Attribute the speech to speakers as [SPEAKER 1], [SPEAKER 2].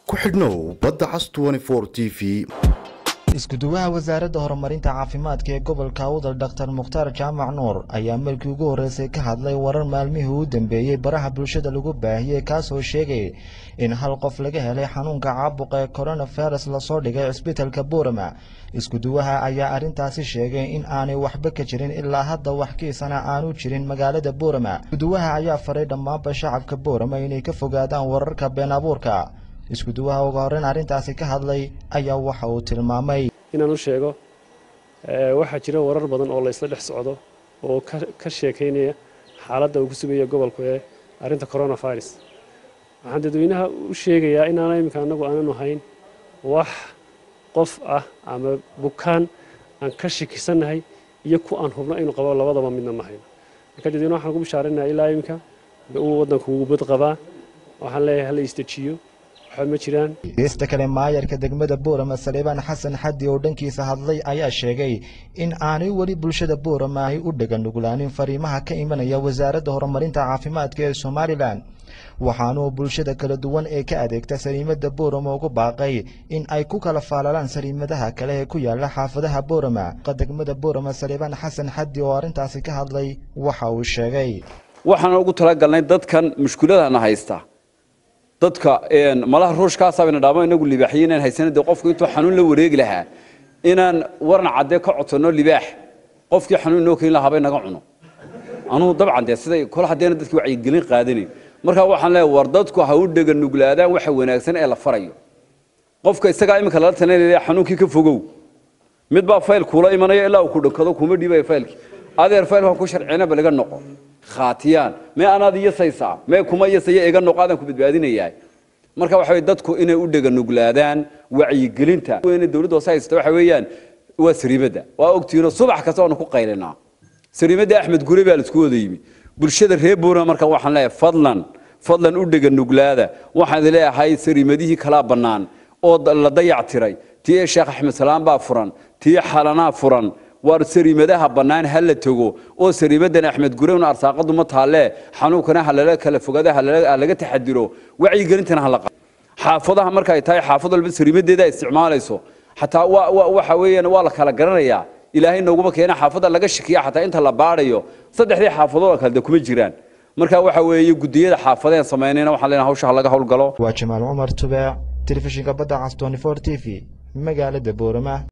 [SPEAKER 1] ku xidhnow badda cas t v
[SPEAKER 2] isku-duwaha wasaaradda horumarinta caafimaadka ee gobolka awdal dhaktar mukhtaar jaamac nuur ayaa markii ugu horreysay ka hadlay warar maalmihii u dambeeyey baraha bulshada lagu baahiyey kaasoo sheegay in hal qof laga helay xanuunka caabuqa ee coronavirus lasoo dhigay cisbitalka boorama isku-duwaha ayaa arrintaasi sheegay in aanay waxba ka jirin ilaa hadda wax kiisana aanu jirin magaalada boorama iskuduwaha ayaa faray dhammaanba shacabka boorama inay ka fogaadaan wararka been abuurka isku-duwaha uga horreyn arrintaasi ka hadlay ayaa waxa uu tilmaamay
[SPEAKER 3] inaan u sheego waxaa jira warar badan oo la isla dhex socdo oo ka sheekaynaya xaaladda uu ku sugaya gobolku ee arrinta coronavirus waxaan dadweynaha u sheegayaa inaana iminka annagu aananu hayn wax qof ah ama bukaan aan ka shakisannahay iyo ku aan hubno inuu qabo labadaba midna ma hayno marka dadweynaha waxaan ku bishaarinayaa ilaa iminka uu waddanku ugu bad qabaa waxaan leeyahay hala istajiyo
[SPEAKER 2] geesta kale maayarka degmada boorama saleebaan xasan xaddi oo dhankiisa hadlay ayaa sheegay in aanay weli bulshada boorama ahy u dheganuglaanin fariimaha ka imanaya wasaaradda horumarinta caafimaadka ee somalilan waxaanuu bulshada kala duwan ee ka adeegta saliimada boorama ugu baaqay in ay ku kala faalalaan saliimadaha kale ee ku yaala xaafadaha boorama degmada boorama saleebaan xasan xaddi oo arrintaasi ka hadlay waxa uu sheegay
[SPEAKER 4] waxaan ugu talagalnay dadkan mushkuladana haysta dadka malaha ruushkaasaabana dhaamo inagu libaaxiye inaan haysana dee qofku intuu xanuun la wareegi lahaa inaan waran caddee ka codsanno libaax qofkii xanuun inoo keeni lahaa bay naga cuno anugu dabcan dee siday kol haddeena dadki wacyigelin qaadanayn markaa waxaan leeyahay war dadku ha u dhega nuglaadaan waxa wanaagsan ee la farayo qofka isagaa iminka lala talinaya xanuunkii ka fogow mid baa fayl kuula imanaya ilaa uu ku dhankado kuma dhiibaya faylkii adeer faylkan ku sharcinaba laga noqo khaatiyaan mee anaad iyasaysaa mee kuma iyasaya iga noqo adaan ku badbaadinayaa marka waxa way dadku inay u dhega nuglaadaan wacyigelinta weyne dawladda hoose haysta waxa weeyaan waa sariimadda waa ogtiino subax kasta waanu ku qaylinaa sariimadda axmed gure baa laisku wada yimi bulshada reer boorama marka waxaan leeyahay fadlan fadlan u dhega nuglaada waxaan leeyahay sariimadihii kalaa bannaan oo la dayac tiray tii sheekh axmed salaam baa furan tii xalanaa furan waar sariimadaha bannaan ha la tego oo sariimadan axmed gurewn arsaaqadu ma taalle xanuunkana ha lala kala fogaado ha laga taxadiro wacyigelintana ha la qabo xaafadaha marka ay tahay xaafad walba sariimadeeda ay isticmaalayso xataa waxa weeyaan waa la kala garanayaa ilaahay nooguma keena xaafadda laga shakiya xataa inta la baadhayo saddexdii xaafadood oo kale de kuma jiraan marka waxa weeye gudiyada xaafadeen samaynayna waxaan leenahay hawsha ha laga howlgalo
[SPEAKER 2] waa jamaal cumar tubeec telefishinka badda cas 24 t v magaalada boorama